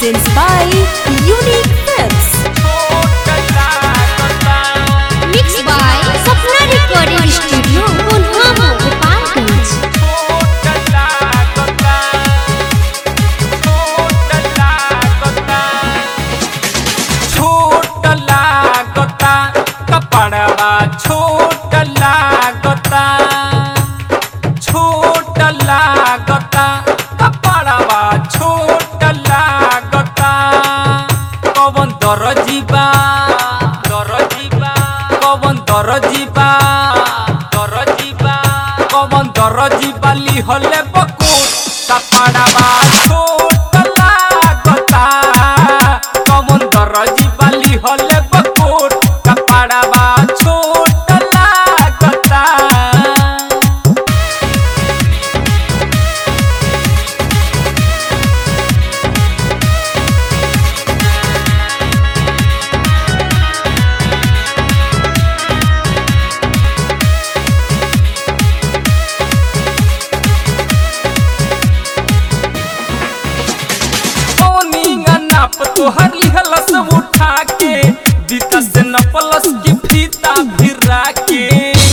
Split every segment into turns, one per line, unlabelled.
presents by Unique Films.
Mixed by Sapna Recording Studio, Punhama, Gopalganj.
छोट लागता कपड़वा छोट लागता छोट लागता कपड़वा छोट लागता कवन दरजीबा दरजीबा कवन दरजीबा दरजीबा कवन दरजीबा लिहले बकुट कपड़वा छोट लागता कवन दरजीबा लिहले बकुट कपड़वा छोट लागता ओनिंगा नाप तोहर लिहलस उठा के दीता से नपलस की फीता फिरा के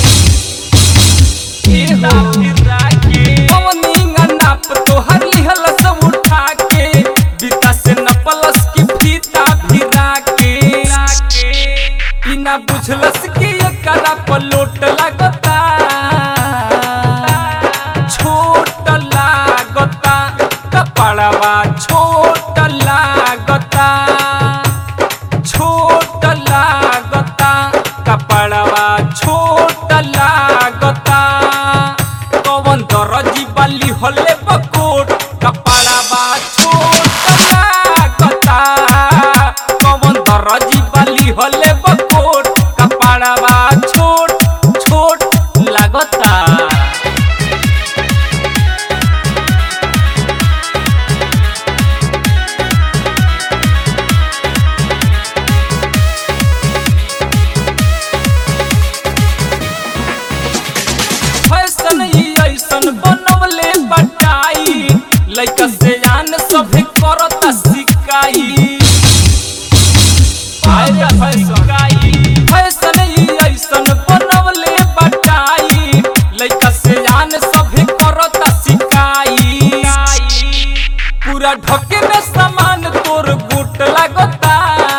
फीता फिरा के ओनिंगा नाप तोहर लिहलस उठा के दीता से नपलस की फीता फिरा के इना बुझलस कि एकरा पलोट लगता छोट लागता कपड़वा छोट लागता छोट लागता कपड़वा छोट लागता कवन दरजी बाली होले बकोट कपड़वा छोट लागता कवन दरजी बाली होले बकोट कपड़वा छोट छोट लागता फैशन ही ऐसन बनवले बटाई लइका से जान सभे करत सिकाई आया फैसकाई फैशन ही ऐसन बनवले बटाई लइका से जान सभे करत सिकाई पूरा ढके में सामान तोर गुट लगता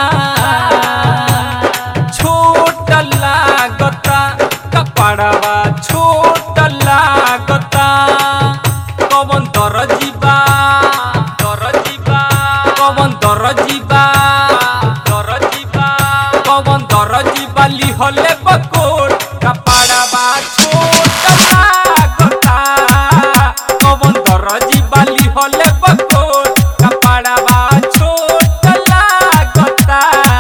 छोट लागता कपड़वा छोट लागता कवन दरजीबा दरजीबा कवन दरजीबा दरजीबा कवन दरजीबा लिहले बकोट कपड़वा छोट लागता कवन दरजीबा लिहले बकोट कपड़वा छोट लागता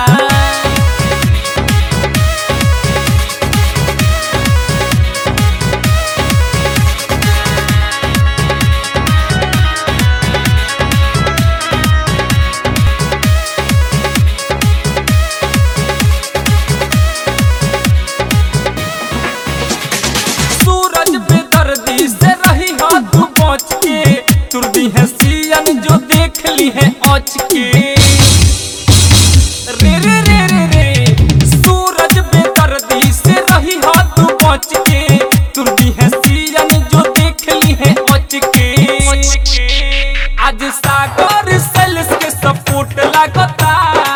सूरज बेदर्दी से रही हाथ बच के तुरदी है सियन जो देख ली है औच के रे रे रे रे रे सूरज बेदर्दी से रही हाथ बच के तुरदी है सियन जो देख ली है औच के आज सागर सेल्स के सपोर्ट लागता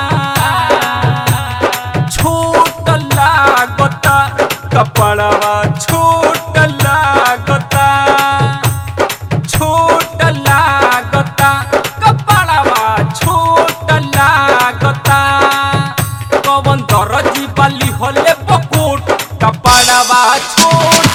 छोट लागता कपड़वा छोट लागता छोट लागता कपड़वा छोट लागता कवन दरजी बाली होले बकोट कपड़वा छोट